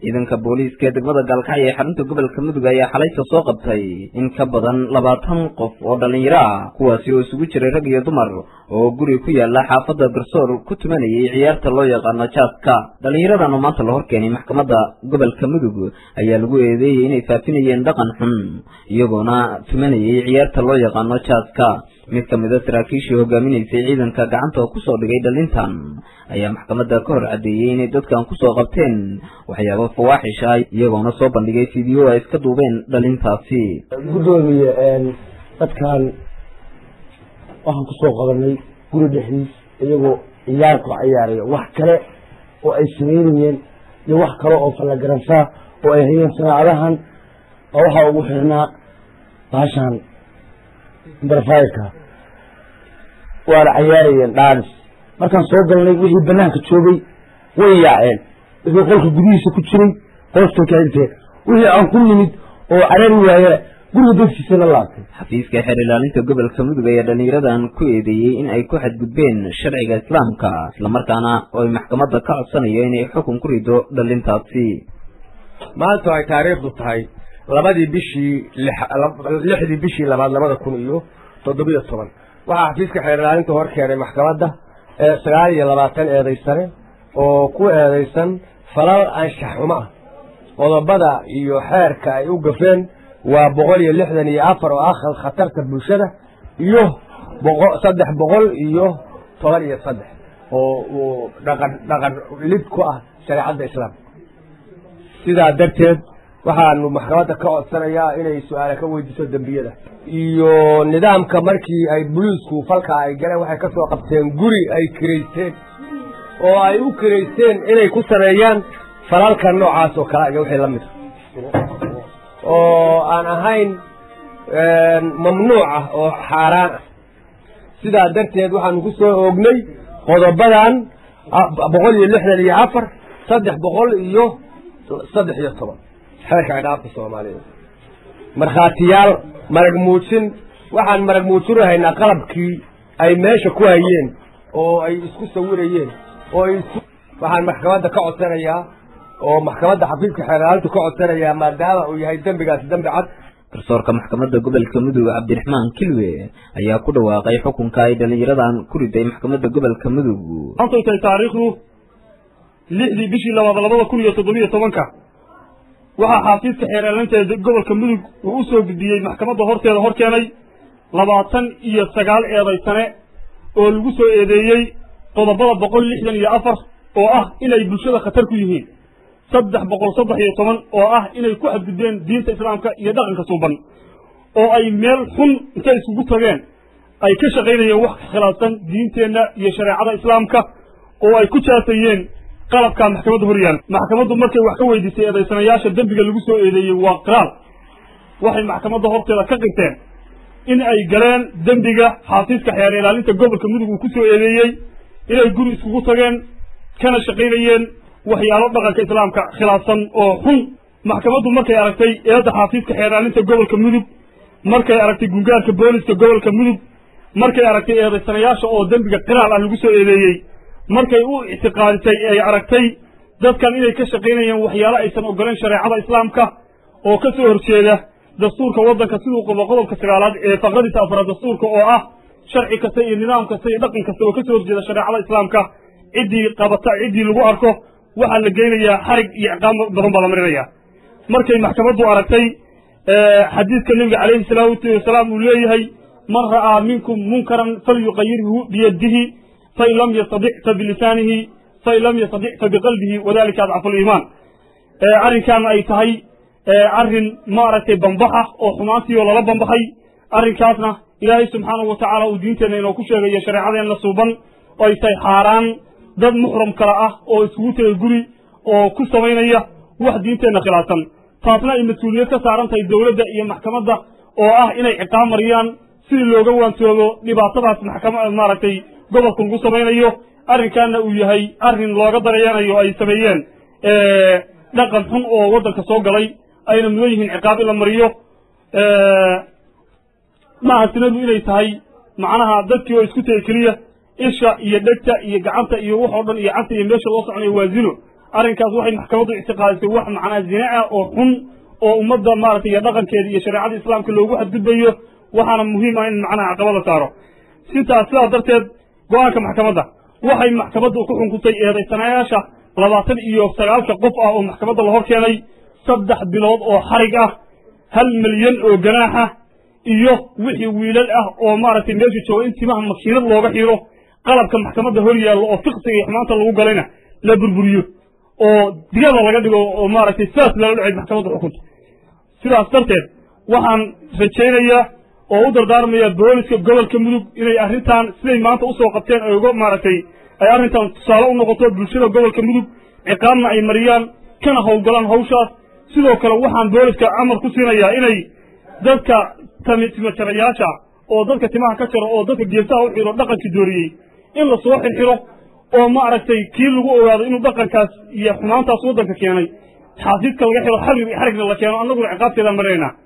ciidanka booliiska ee degmada gaalkacyo ee xarunta gobolka mudug ayaa xalayta soo qabtay in ka badan labaatan qof oo dhallinyaro ah kuwaasi oo isugu jiray rag iyo dumar oo guri ku yaala xaafadda garsoor ku tumanayay ciyaarta loo yaqaano jaaska dhallinyaradan oo maanta la horkeenay maxkamadda gobolka mudug ayaa lagu eedeeyey inay faafinayeen dhaqan xun iyagoona tumanayay ciyaarta loo yaqaano jaaska mid ka mid a saraakiishii hogaaminaysay ciidanka gacanta oo kusoo dhigay dhalintan ayaa maxkamadda ka hor caddeeyey inay dadkan kusoo qabteen waxyaabo fawaaxish ah iyagoona soo bandhigay fiideo ay iska duubeen dhalintaasi guddoomiye dadkan waxaan kusoo qabanay guri dhexdiis iyagoo ciyaar ku ciyaaraya wax kale oo ay sameynayeen iyo wax kale oo fallagaransaa oo ay hayeen sanaacadahan oo waxaa ugu xirnaa baashaan barfayka waana cayaarayeen dhaanis markaan soo galnay wixii banaanka joogay way yaaceen wixii qolka gudihiisa ku jiray hoostay ka inteen wixii aan ku nimid oo carari waaye guriga dadkiisa la laabtay xafiiska xeer ilaalinta gobolka mudug ayaa dhallinyaradan ku eedeeyey in ay ku xadgudbeen sharciga islaamka islamarkaana oo ay maxkamadda ka codsanayo inay xukun ku rido dhalintaasi maanta ay taariikhdu tahay labadii bishii lixdii bishii labaad labada kun iyo toddobiyo toban waxaa xafiiska xeer ilaalinta hor keenay maxkamadda sagaal iyo labaatan eedaysane oo ku eedaysan falal anshax xumo ah qodobada iyo xeerka ay u gafeen waa boqol iyo lixdan iyo afar oo ah khatarta bulshada iyo saddex boqol iyo toban iyo saddex oo dhaqan dhaqan lid ku ah shareecadda islaamka sidaa darteed waxaanu maxkamadda ka codsanayaa inay su-aale ka weydiiso dembiyada iyo nidaamka markii ay boliisku falka ay galeen waxay ka soo qabteen guri ay kiraysteen oo ay u kiraysteen inay ku sameeyaan falalka noocaas oo kale iyo wixii la mida oo aan ahayn mamnuuc ah oo xaaraan ah sidaa darteed waxaanu ku soo oognay qodobadan boqol iyo lixdan iyo afar saddex boqol iyo saddex iyo toban xeerka cidhaafka soomaaliyeed markhaatiyaal marag muujin waxaan marag muujinahaynaa qalabkii ay meesha ku hayeen oo ay isku sawirayeen oo ay isku waxaan maxkamadda ka codsanayaa oo maxkamadda xafiiska xeeraalintu ka codsanayaa maadaama uu yahay dembigaasi dembi cad garsoorka maxkamadda gobolka mudug cabdiraxmaan kilwe ayaa ku dhawaaqay xukunka ay dhallinyaradan ku riday maxkamadda gobolka mudug maantay tahay taariikhdu lixdii bishii labaad labada kun iyo toddobiyo tobanka waxaa xafiiska xeeraalinta ee gobolka mudug uu u soo gudbiyey maxkamadda horteeda hor keenay labaatan iyo sagaal eedaysane oo lagu soo eedeeyey qodobada boqol lixdan iyo afar oo ah inay bulshada khatar ku yihiin saddex boqol saddex iyo toban oo ah inay ku xadgudbeen diinta islaamka iyo dhaqanka suuban oo ay meel xun intay isugu tageen ay ka shaqaynayeen wax khilaafsan diinteenna iyo shareecada islaamka oo ay ku jaasayeen qalabka maxkamadda horyaal maxkamaddu markay wax ka weydiisay eedaysanayaasha dembiga lagu soo eedeeyey waa qiraal waxay maxkamadda horteeda ka qirteen in ay galeen dembiga xafiiska xeer ilaalinta gobolka mudug uu ku soo eedeeyey inay guri iskugu tageen kana shaqaynayeen waxyaalo dhaqanka islaamka khilaafsan oo xun maxkamaddu markay aragtay eedda xafiiska xeer ilaalinta gobolka mudug markay aragtay gungaarka booliska gobolka mudug markay aragtay eedaysanayaasha oo dembiga qiraal ah lagu soo eedeeyey markay u ictiqaadisay ay aragtay dadkan inay ka shaqaynayeen waxyaalo aysan ogoleen shareecada islaamka oo ka soo horjeeda dastuurka waddanka siduu qabo qodobka sagaalaad ee faqradiisa afraad dastuurka oo ah sharci kasta iyo nidaam kasta iyo dhaqan kasta oo ka soo horjeeda shareecada islaamka ciddii qabata ciddii lagu arko waxaa la geynayaa xarig iyo ciqaam badan baa la marinayaa markay maxkamaddu aragtay xadiidka nebiga calayhi salaatu wasalaam uu leeyahay man ra'aa minkum munkaran falyuqayirhu biyadihi fain lam yastadic fa bilisaanihi fain lam yastadic fa biqalbihi wadalika adcafu liimaan arrinkaana ay tahay arrin maaragtay bambaxa oo xumaantii oo lala bambaxay arrinkaasna ilaahay subxaanahu watacaala uu diinteenna inoo ku sheegayo shareecadeenna suuban oo ay tahay xaaraan dad muxram kale ah oo iskugu tegay guri oo ku samaynaya wax diinteenna khilaafsan taasna ay mas-uuliyad ka saaran tahay dowladda iyo maxkamadda oo ah inay ciqaab mariyaan sidii looga waansoobo dhibaatadaas maxkama maaragtay gobolka lagu samaynayo arrinkaana uu yahay arrin looga dareeyanayo ay sameeyeen dhaqan xun oo waddanka soo galay ayna mudan yihiin ciqaab in la mariyo maaha sinadu inay tahay macnaha dadkii oo isku tegay keliya isha iyo dhegta iyo gacanta iyo wax oo dhan iyo canta iyo meesha loo soconayo waa zino arrinkaas waxay maxkamaddu ictiqaadisay wax macnaa zine ah oo xun oo ummadda maaragtay iyo dhaqankeeda iyo shareecada islaamka loogu xadgudbayo waxaana muhiim ah in macnaha caqabada saaro sintaas sidaas darteed go-aanka maxkamadda waxay maxkamaddu ku xunkutay eedaysanayaasha labaatan iyo sagaalka qof ah oo maxkamadda la hor keenay saddex bilood oo xarig ah hal milyan oo ganaax ah iyo wixii wiilal ah oo maaragtay meesha jooga in timaha makiinad looga xiiro qalabka maxkamadda hor yaallo oo fiqsiga iyo xumaanta lagu galayna la burburiyo oo digada laga dhigo oo maaragtay sidaas lala dhacay maxkamadda xukunta sidaas darteed waxaan rajaynayaa oo u dardaarmaya booliska gobolka mudug inay arrintan siday maanta usoo qabteen ay uga maaragtay ay arrintan tusaale u noqoto bulshada gobolka mudug ciqaabna ay mariyaan kana howlgalaan hawshaas sidoo kale waxaan booliska amar ku siinayaa inay dadka timajarayaasha oo dadka timaha ka jaro oo dadka geesaha u xiro dhaqankii dooriyey in la soo xirxiro oo maaragtay kii lagu ogaado inuu dhaqankaas iyo xumaantaas waddanka keenay xaasiidka laga xiro xarig xarigna la keeno annaguna ciqaabteedaan maraynaa